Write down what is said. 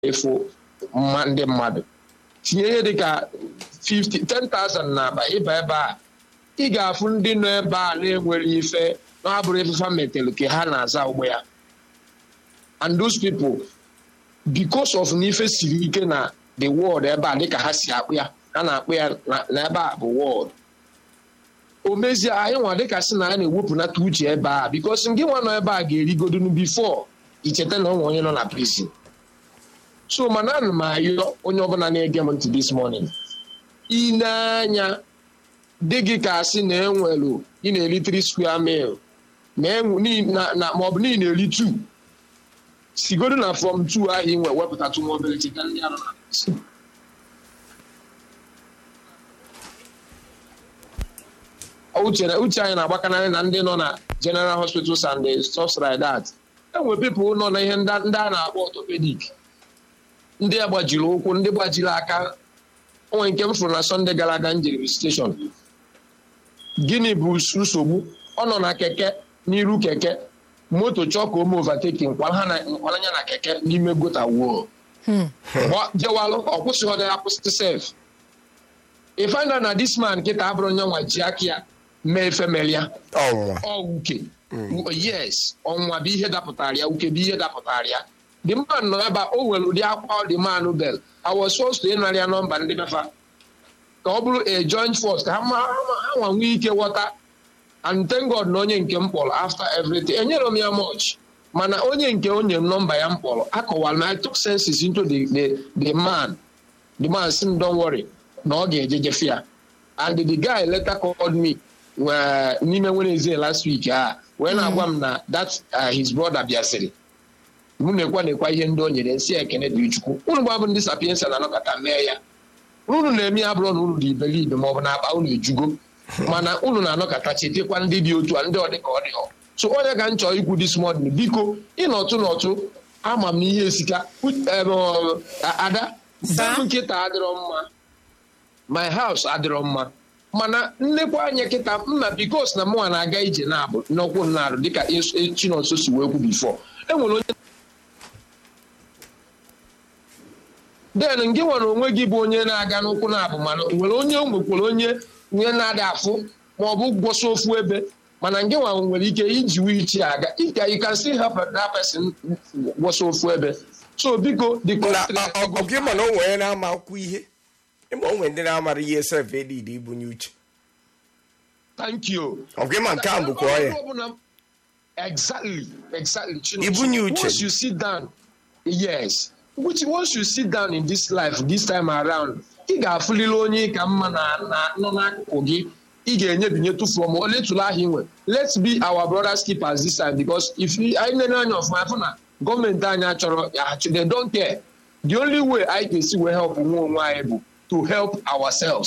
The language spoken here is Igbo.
ịfụ mma ndị mmadụ tinye ihe dịka 50 10,000 na-aba ịba ebe a ị ga-afụ ndị nọ ebe a na-enwere ife na-abụrụ ifefa metere ka ha na-aza ụgbọ ya and those people because of na ife siri ike na the world ebe a dịka ha si akpụ ya ha na-akpụ ya na ebe a bụ world o mezie anyị nwa dịka sị na ya na-ewepụnata uche ebe a because ndị nwa nọ ebe a ga-erigodonu before icheta na onwe onye nọ na prison so mana ana m ayọ onye ọbụla na-ege m ntị this morning ineanya dị gị ka asị na enwelu ị na-eri 3 square mil maọbụ na ị na-eri 2 sigodo na from 2 ahụ ị nwe wepụtatụ nwa obere cheta ndị arụ na prison uche uche anyị na-agbakanarị na ndị nọ na general hospitals and the stuff like that enwe people nọ na ihe ndị a na-akpọ orthopedic ndị agbajiri ụkwụ ndị gbajiri aka onwe nke m fụrụ na sọnde gara aga njiri steshọn gịnị bụ nsogbu ọ nọ na keke n'iru keke moto chọọ ka ome overtaking nkwalanya na keke n'ime gota wuo jewalụ ọ kwụsịghị ya kwụsịtị sef ị find out na this man kịta abụrụ onye nwa ji aka ya mee efemelia ọwuke yes ọnwa bụ ihe dapụtara ya uke bụ ihe dapụtara ya the man nọ ebe o nwere ụdị akwa the man bel I was supposed to ịnara ya nọmba ndị befa ka ọ bụrụ a joint force ka ha nwa nwee ike ghọta and thank God na onye nke m kpọrọ after everything enyere m ya much mana onye nke onye m nọmba ya m kpọrọ akọwara na I took senses into the, the, the man the man sị m don't worry na ọ ga-ejejefe ya and the guy later called me n'ime Wednesday last week a wee na-agwa m na that his brother bịasịrị mụ na-ekwa na-ekwa ihe ndị o nyere nsị ekene dị chukwu unu gbabụ ndị sapiensa na-anọkọta mee ya unu na-eme ya bụrụ na unu dị iberibe ma ọ bụ na akpa unu ejugo mana unu na-anọkọta chetekwa ndị dị otu a ndị ọ dị ka ọ dị ọ so onye ka m chọrọ ikwu this morning biko ịnọtụ n'ọtụ ama m na ihe esika ada nkịta adịrọ mma my house adịrọ mma mana nnekwa anya kịta mma bikos na mụnwa na-aga ije na-abụ n'ọkwụ na-arụ dịka chinonso si wee kwu bifo enwere onye den gị nwere onwe gị bụ onye na-aga n'ụkwụ na-abụ mana nwere onye nwekwara onye nye na-adị afụ ma ọ bụ gwọsọ ofu ebe mana ngị nwa nwere ike iji wichi aga ika you can still help that person gwọsọ ofu ebe so biko ọgị ma na o nwere na-ama akwụkwọ ihe ịma o nwere ndị na-amara ihe sef edid ibunye uche thank you ọgị ma nke a bụkwa ọya exactly exactly ibunye uche once you sit down yes which once you sit down in this life this time around ị ga-afụlili onye ka mma na nọ n'akụkụ gị ị ga-enyebinye tụfuo ma oletụla ahụ inwe let's be our brothers keepers this time because if anyị nene anya ọfụma afụ na gọọmenti anyị achọrọ they don't care the only way anyị ga-esi wee help nwa onwe anyị bụ to help ourselves